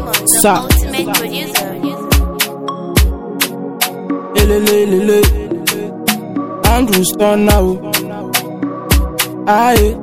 Raymond, the Sa- ultimate producer. Elelelele. Andrew Stone now. Aye.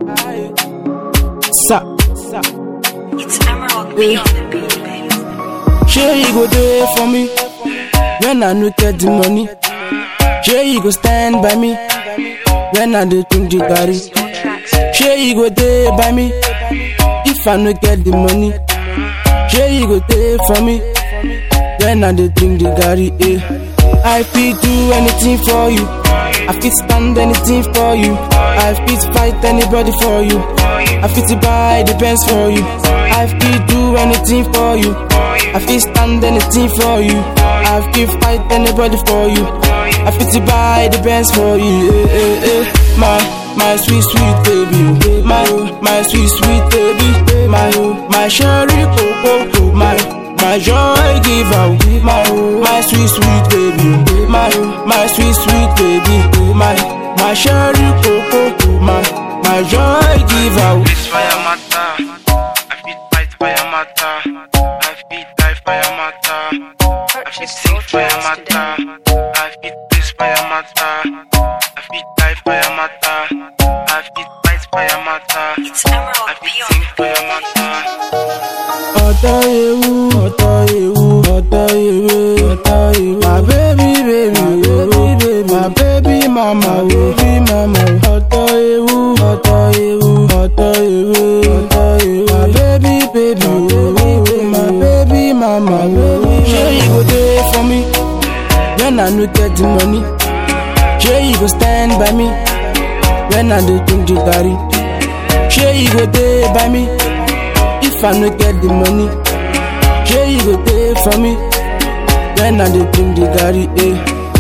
Sa. It's Emerald B on the beat, baby. Sure you go there for me when I no get the money. Sure you go stand by me when I do think the carry. No tracks. Sure you go there by me if I no get the money. Sure you go there for me when I do drink the Gary. Eh. I fit do anything for you. I fit stand anything for you. I fit fight anybody for you. I fit buy the pants for you. I fit do anything for you. I fit stand anything for you. I fit fight anybody for you. I fit buy the pants for you. Eh, eh, eh. My my sweet sweet baby, my my sweet sweet baby, my my sherry coco, my my joy give out, my my sweet sweet baby, my my sweet sweet baby, my my sherry coco, my my joy give out. This fire matter. I fit fight fire matter. I fit die fire matter. I fit sing fire matter. I fit this fire matter. I fit die fire matter. I fit fight fire matter. It's Emerald I B fit on sing the fire matter. ọ̀tọ̀ ewu ọ̀tọ̀ ewu ọ̀tọ̀ ewu ọ̀tọ̀ ewu. my baby baby baby baby my baby mama o baby mama o. ọ̀tọ̀ ewu ọ̀tọ̀ ewu ọ̀tọ̀ ewu ọ̀tọ̀ ewu. my baby baby baby my baby mama o. ṣé you go dey for me when I no get the money? ṣé you go stand by me when I dey drink the garri? ṣé you go dey by me? If I no get the money, sure you go pay for me. When I dey drink the garri, eh.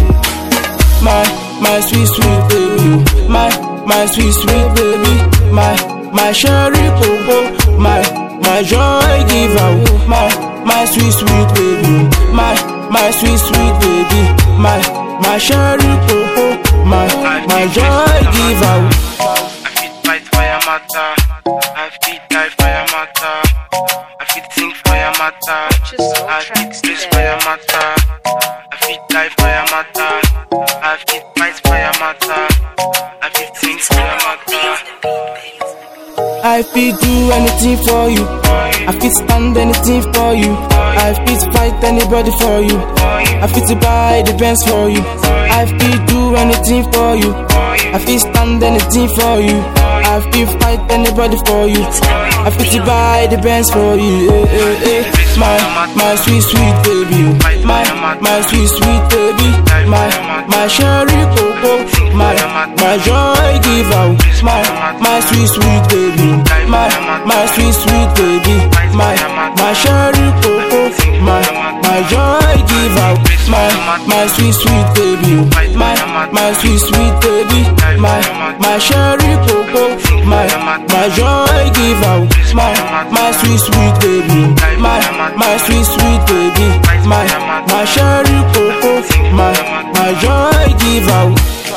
My my sweet sweet baby, my my sweet sweet baby, my my sherry coco, my my joy give out, my my sweet sweet baby, my my sweet sweet baby, my my sherry coco, my my joy give out. I fit fight fire matter. I fit die fire matter. I fit sing fire matter. Just no I fit tracks this today. fire matter. I fit die fire matter. I fit fight fire matter. I fit sing It's fire Emerald B matter. on the beat, baby. I fit do anything for you. I fit stand anything for you. I fit fight anybody for you. I fit buy the pants for you. I fit do anything for you. I fit stand anything for you. I fit fight anybody for you. I fit buy the pants for you. Eh, eh, eh. My my sweet sweet baby, my my sweet sweet baby, my my sherry coco, my my joy give out, my my sweet sweet baby, my my sweet sweet baby, my my sherry coco, my my joy give out, my my sweet sweet baby, my my sweet sweet baby, my my sherry coco, my my joy give out, my my sweet sweet baby, my my sweet sweet baby, my my sherry coco, my my joy give out.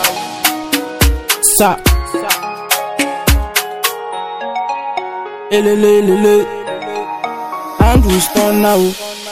Sa. Elelelele. Andrew Stone now.